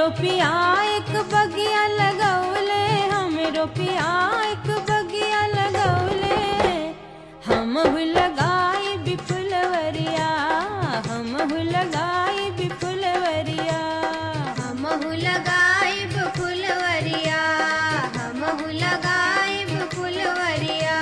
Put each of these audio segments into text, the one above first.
हमरो पिया एक बगिया लगौले हमरो पिया एक बगिया लगौले हम लगाई बिपुलवरिया हम लगाई बिपुलवरिया हमहु लगाइब फुलवरिया हमहु लगाइब फुलवरिया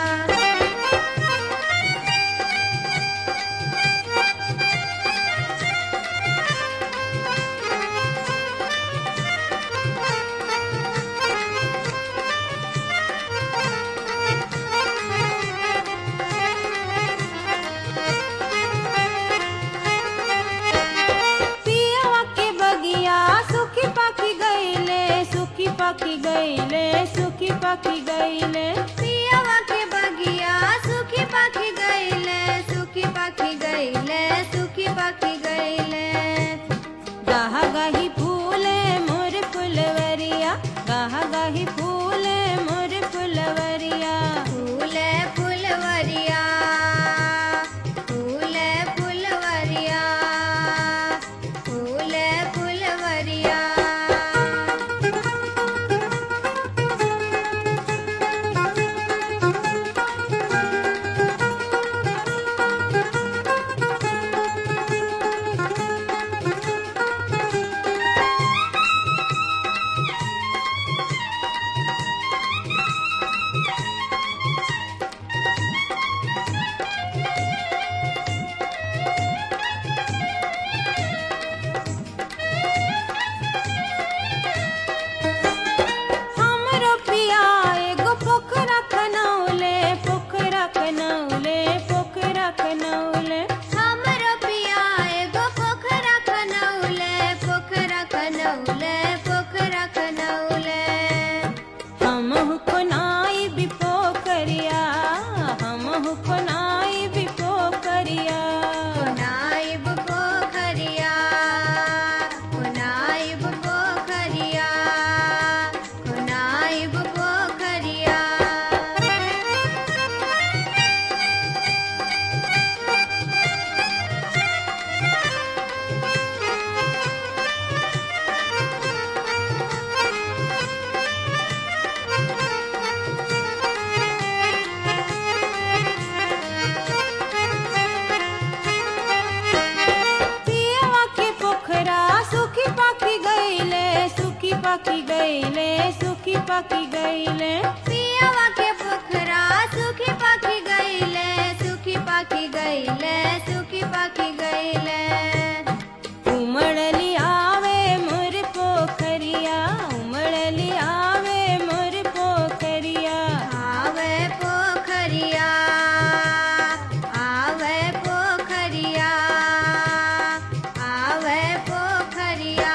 पियवा के बगिया सुखी पाखी गईले सुखी पाखी गईले सुखी पाखी गईले पियवा के बगिया सुखी पाखी गईले सुखी पाखी गईले सुखी पाखी गईले गाहा गाही फूले मोर फुलवरिया गाहा गाही फूले मोर फुलवरिया फूले फुलवरिया फूले फुलवरिया फूले फुलवरिया हमरो पिया एगो पोखरा खनौले पोखरा खनौले पोखरा खनौले हमरो पिया एगो पोखरा खनौले पोखरा खनौले पोखरा खनौले हम कोनाई भी पोखरिया हम कोनाई भी पोखरिया नाइब पोखरिया नाइब पोखरिया नाइब पोखरिया पियवा के पोखरा सुखी पाखी गईले सुखी पाखी गईले सुखी पाखी गईले पियवा के पोखरा सुखी पाखी गईले सुखी पाखी गईले सुखी पाखी गईले उमड़ली आवे मोर पोखरिया उमड़ली आवे मोर पोखरिया आवे पोखरिया आवे पोखरिया आवे पोखरिया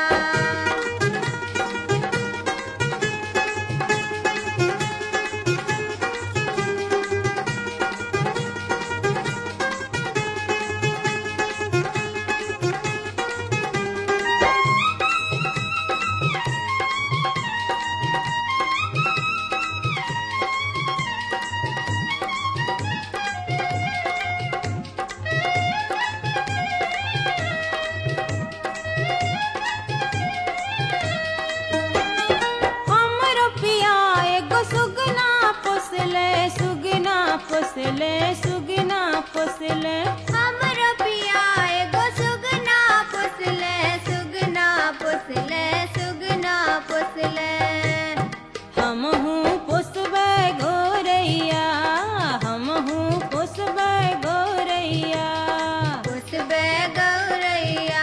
हमरो पिया एगो सुगना पोसले सुगना पोसले सुगना पोसले हमरो पिया एगो सुगना पोसले सुगना पोसले सुगना पोसले हम हूँ पोसबे गोरैया हम हूँ पोसबे गोरैया पुसबे गौरैया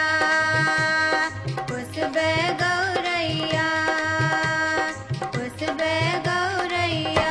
पुसबे गौरैया पुसबे गौरैया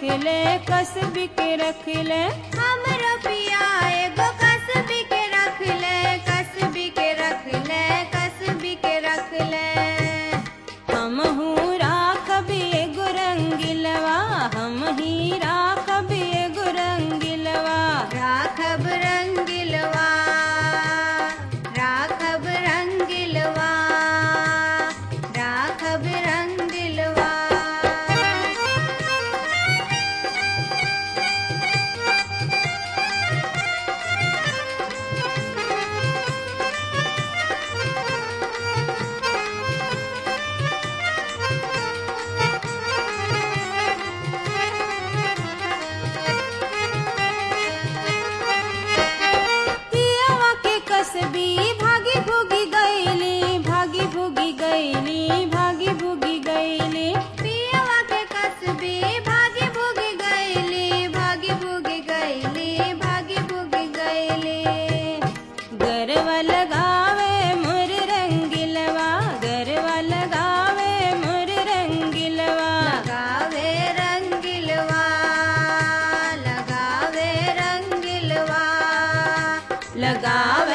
ले कसबी के रख ले हमरो पिया एगो कसबी के रख ले कसबी के रख ले कसबी के रख ले हम राखबी एगो रंगिलवा हम ही राखबी एगो रंगिलवा राखब रंगिलवा राखब रंगिलवा राखब रंगिलवा पियावा के कसबी भागी भूगी गईली भागी भूगी गईली भागी भूगी गईली पियवा के कसबी भागी भूगी गईली भागी भूगी गईली भागी भूगी गईली गरवा लगावे मोर रंगिलवा गरवा लगावे मोर रंगिलवा लगावे रंगिलवा लगावे रंगिलवा लगावे